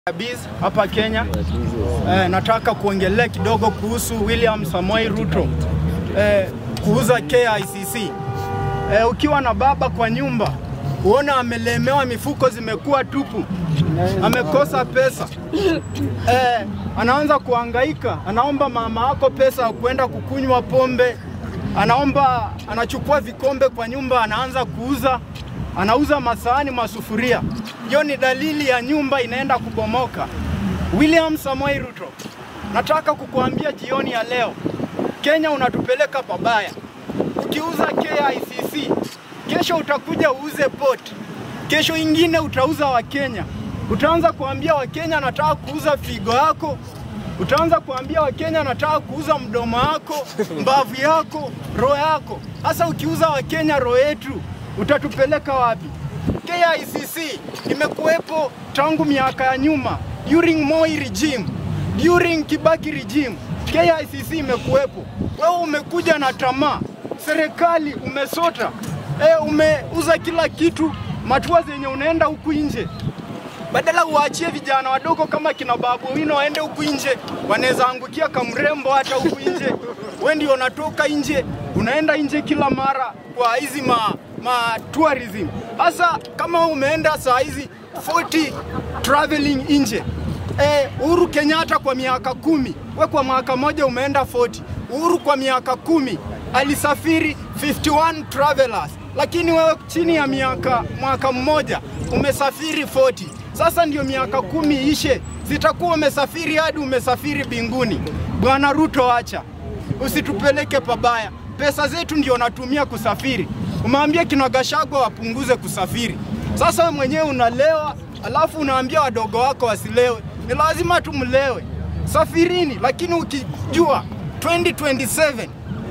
Biz hapa Kenya. Eh, nataka kuongelea kidogo kuhusu William Samoei Ruto eh, kuuza KICC. Eh, ukiwa na baba kwa nyumba uona amelemewa, mifuko zimekuwa tupu, amekosa pesa eh, anaanza kuhangaika, anaomba mama yako pesa ya kuenda kukunywa pombe, anaomba, anachukua vikombe kwa nyumba, anaanza kuuza, anauza masahani, masufuria. Hiyo ni dalili ya nyumba inaenda kubomoka. William Samoei Ruto, nataka kukuambia jioni ya leo, Kenya unatupeleka pabaya. Ukiuza KICC, kesho utakuja uuze port, kesho ingine utauza Wakenya. Utaanza kuambia Wakenya nataka kuuza figo yako, utaanza kuambia Wakenya nataka kuuza mdomo wako, mbavu yako, roho yako. Hasa ukiuza Wakenya roho yetu, utatupeleka wapi? KICC imekuwepo tangu miaka ya nyuma, during Moi regime, during Kibaki regime, KICC imekuwepo. Wewe umekuja na tamaa, serikali umesota, e, umeuza kila kitu, matua zenye unaenda huku nje badala uachie vijana wadogo kama kina Babu Owino waende huku nje, wanaweza angukia kamrembo hata huku nje. Wewe ndio unatoka nje, unaenda nje kila mara kwa hizi ma, ma tourism. Hasa kama umeenda saa hizi 40 traveling nje Eh, Uhuru Kenyatta kwa miaka kumi, we kwa mwaka moja umeenda 40. Uhuru kwa miaka kumi alisafiri 51 travelers, lakini wewe chini ya miaka mwaka mmoja umesafiri 40. Sasa ndio miaka kumi ishe, zitakuwa umesafiri hadi umesafiri binguni. Bwana Ruto, acha usitupeleke pabaya. Pesa zetu ndio natumia kusafiri. Umeambia kina Gachagua wapunguze kusafiri. Sasa wewe mwenyewe unalewa, alafu unaambia wadogo wako wasilewe. Ni lazima tumlewe. Safirini, lakini ukijua 2027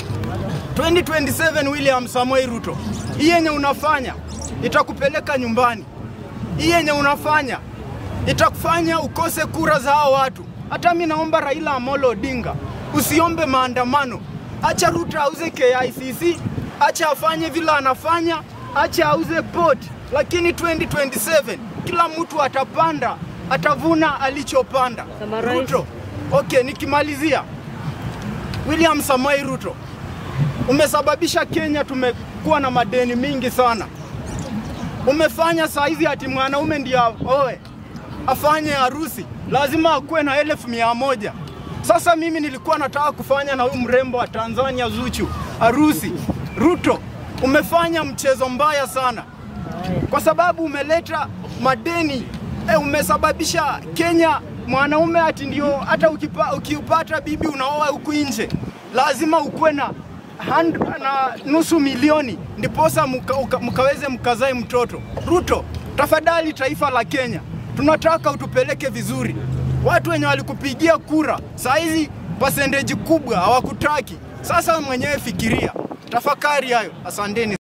2027 William Samoei Ruto, hii yenye unafanya itakupeleka nyumbani. Hii yenye unafanya itakufanya ukose kura za hao watu. Hata mi naomba Raila Amolo Odinga, usiombe maandamano. Acha Ruto auze KICC, acha afanye vile anafanya, acha auze port, lakini 2027 kila mtu atapanda, atavuna alichopanda. Summarize. Ruto, okay, nikimalizia, William Samoei Ruto, umesababisha Kenya tumekuwa na madeni mingi sana. Umefanya saa hizi ati mwanaume ndio aoe afanye harusi lazima akuwe na elfu mia moja. Sasa mimi nilikuwa nataka kufanya na huyu mrembo wa Tanzania Zuchu harusi. Ruto, umefanya mchezo mbaya sana kwa sababu umeleta madeni e, umesababisha Kenya mwanaume ati ndio hata ukipa, ukiupata bibi unaoa huku nje lazima ukuwe na hand- na nusu milioni ndiposa muka, uka, mkaweze mkazae mtoto. Ruto, tafadhali taifa la Kenya, tunataka utupeleke vizuri. Watu wenye walikupigia kura saa hizi percentage kubwa hawakutaki. Sasa mwenyewe fikiria, tafakari hayo. Asanteni.